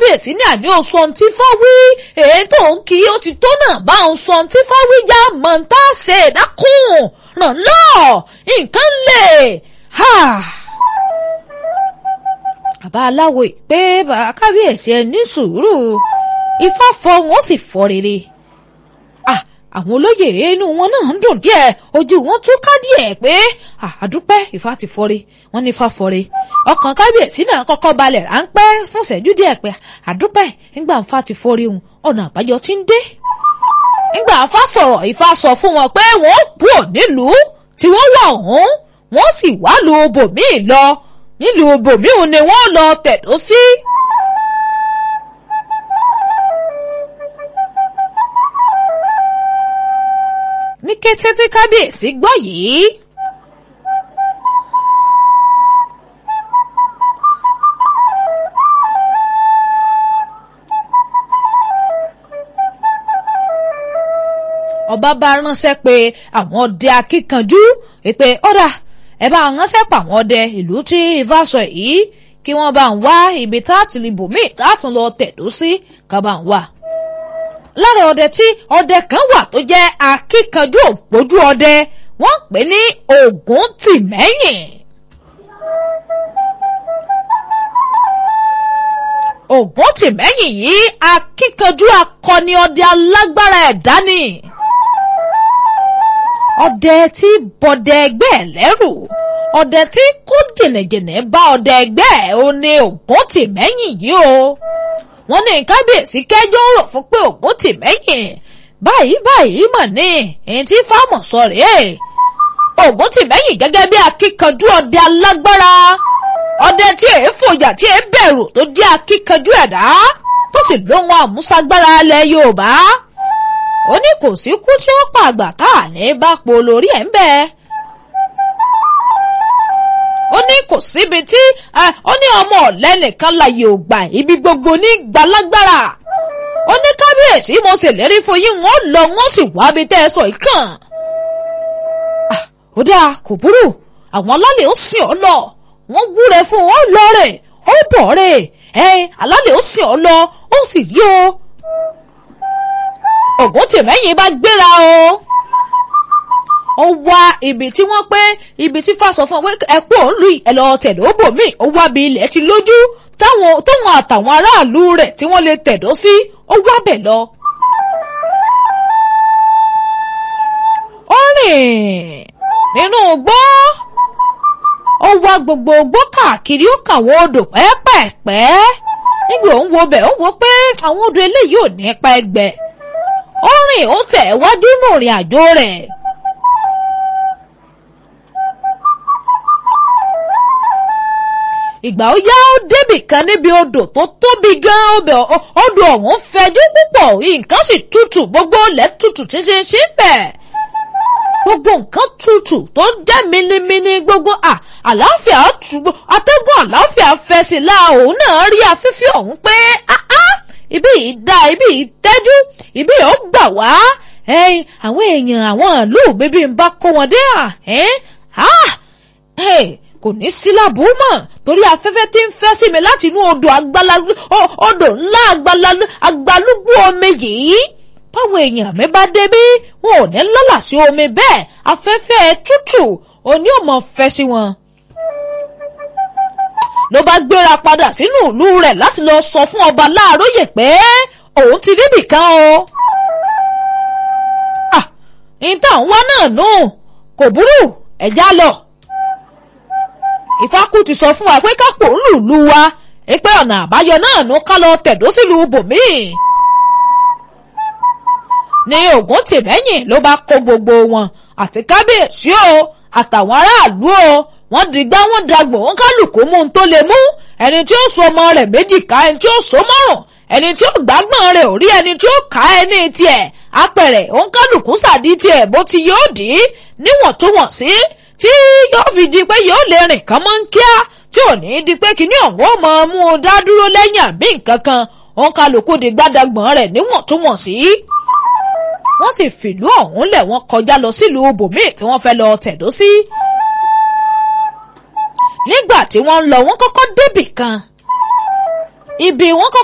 kábíyèsí ní àní oṣù tí fáwí èyí tó ń kí ó ti tó náà bá ń sọ tí fáwí já mọ̀ ń tá a ṣe dákun ràn lọ́ nǹkan lè bàbá aláwo pé bàbá kábíyèsí ẹ ní sùúrù ifá fọ wọn sì fọ rere àwọn olóyè inú wọn náà ń dùn díẹ̀ ojú wọn tún ká díẹ̀ pé àdúpẹ́ ifá ti fọre wọn ní ifá fọre ọkàn kábíyèsí náà kọ́kọ́ balẹ̀ ráńpẹ́ fún ìṣẹ́jú díẹ̀ pé àdúpẹ́ nígbà ifá ti fọre òun ọ̀nà àbáyọ ti ń dé. nígbà ifá sọ̀rọ̀ ifá sọ fún wọn pé wọ́n kú ò nílùú tí wọ́n wà ọ̀hún wọ́n sì wá lu bòmíì lọ nílùú bòmíì ni wọ́n lọ tẹ̀dó sí. ní kété tí kábíyèsí gbọ́ yìí. ọba bá ránṣẹ́ pé àwọn ọdẹ akíkanjú pé ọ̀dà ẹ bá ránṣẹ́ pa àwọn ọdẹ ìlú tí ifá sọ yìí kí wọ́n bá ń wá ibi tá a ti lè bòmíì tá a tún lọ tẹ̀dó sí ká bá ń wá lára ọdẹ tí ọdẹ kan wà tó jẹ́ akíkanjú ògbójú ọdẹ wọ́n pè ní ògún tìmẹ́yìn. ògún tìmẹ́yìn yìí akíkanjú akọni ọdẹ alágbára ẹ̀dá ni. ọdẹ tí bọdẹ ẹgbẹ́ ẹ̀ lẹ́rù ọdẹ tí kó jìnnìjìnnì bá ọdẹ ẹgbẹ́ ẹ̀ ó ní ògún tìmẹ́yìn yìí o wọ́n ní kábíyèsí kẹjọ́ rò fún pé ògún tì mẹ́yìn báyìí báyìí mọ̀ ní èyí tí fáàmù sọ rèé ògún tì mẹ́yìn gẹ́gẹ́ bí akíkanjú ọdẹ alágbára ọdẹ tí èé fòyà tí èé bẹ̀rù tó jẹ́ akíkanjú ẹ̀dá tó sì lóhun àmúṣagbára alẹ́ yorùbá ó ní kò sí kú tí ó pa àgbà tá à ní bá po lórí ẹ̀ ń bẹ́ẹ̀ ó ní kò síbi tí ó ní ọmọ ọ̀lẹ́ nìkan láyé ò gbà ibi gbogbo ní gbalagbára ó ní kábíyèsí mo ṣèlérí fún yín wọn lọ wọn sì wá bí tẹ́ ẹ sọ yìí kàn. ó dáa kò burú àwọn alálẹ̀ ó sìn ọ́ lọ wọ́n wúre fún wọn lọ rẹ̀ ó bọ̀ rẹ̀ ẹ alálẹ̀ ó sìn ọ́ lọ ó sì rí o. ògùn tìmẹ́yìn bá gbéra o ó wá ibi tí wọ́n pé ibi tí fà sọ fún ọ pé ẹ̀pọ̀ òǹlù ẹ̀ lọ tẹ̀dó bòmí ó wá bí ilẹ̀ ti lójú táwọn tóun àtàwọn aráàlú rẹ̀ tí wọ́n lè tẹ̀dó sí ó wá bẹ̀ lọ. ó rìn nínú igbó ó wá gbogbo igbó káàkiri ó kàwọ́ odò pẹ́ẹ́pẹ́ẹ́pẹ́ nígbà òun wo bẹ̀ ó wo pé àwọn odò eléyìí ò ní pa ẹgbẹ́ ó rìn ó tẹ̀ wájú nù rìn àjò rẹ̀. ìgbà ó yá ó débì kan níbi odò tó tóbi gan ọbẹ̀ odò ọ̀hún fẹjú púpọ̀ nǹkan sì tutù gbogbo ilẹ̀ tutù títí sí bẹ̀ gbogbo nǹkan tutù tó jẹ́ minimini gbogbo àlàáfíà tù atẹ́gùn àlàáfíà fẹ́ sí la òun náà rí afẹ́fẹ́ ọ̀hún pé ibi yìí dá ibi yìí tẹ́jú ibi yìí ó gbà wá àwọn èèyàn àwọn ìlú bíbí ń bá kó wọn dé à kò ní síláàbù mọ̀ torí afẹ́fẹ́ tí ń fẹ́ sí mi láti inú odò odò ńlá agbalúgbú omi yìí báwọn èèyàn mi bá débí wọn ò ní lọ́là sí omi bẹ́ẹ̀ afẹ́fẹ́ tútù òní ò mọ̀ fẹ́ sí wọn. ló bá gbéra padà sínú ìlú rẹ̀ láti lọ sọ fún ọba láàróyè pé òun ti débì kan o. ah ìtàn wa náà nù kò burú ẹ̀já lọ ìfákù ti sọ fún wa pé kápò ń lùlù wa pé ọ̀nà àbáyọ náà ló ká lọ tẹ̀dó sílùú bòmíì. ní ògún tìmẹ́yìn ló bá kó gbogbo wọn àti kábíyèsí o àtàwọn aráàlú o wọ́n dìgbà wọ́n dagbọ̀n wọn kálukú mú un tó lè mú ẹni tí ó so ọmọ rẹ̀ méjì ká ẹni tí ó so mọ́rùn ẹni tí ó gbàgbọ́n rẹ̀ ò rí ẹni tí ó ká ẹni tiẹ̀ apẹ̀rẹ̀ òun kálukú sàdí tiẹ̀ bó ti yóò dì í níwọ̀ntúnwọ̀nsí tí yóò fi di pé yóò lè rìn kán mọ́ ń kíá tí ò ní di pé kíní ọ̀hún ó mọ mú un dá dúró lẹ́yìn àbí nǹkan kan òun kálukú di gbádàgbọ̀n rẹ̀ níwọ̀ntúnwọ̀nsí. wọ́n sì fìlú ọ̀hún lẹ̀ wọ́n kọjá lọ sílùú bòmíì tí wọ́n fẹ́ lọ tẹ̀dó sí. nígbà tí wọ́n ń lọ wọ́n kọ́kọ́ débì kan ibi wọ́n kọ́kọ́.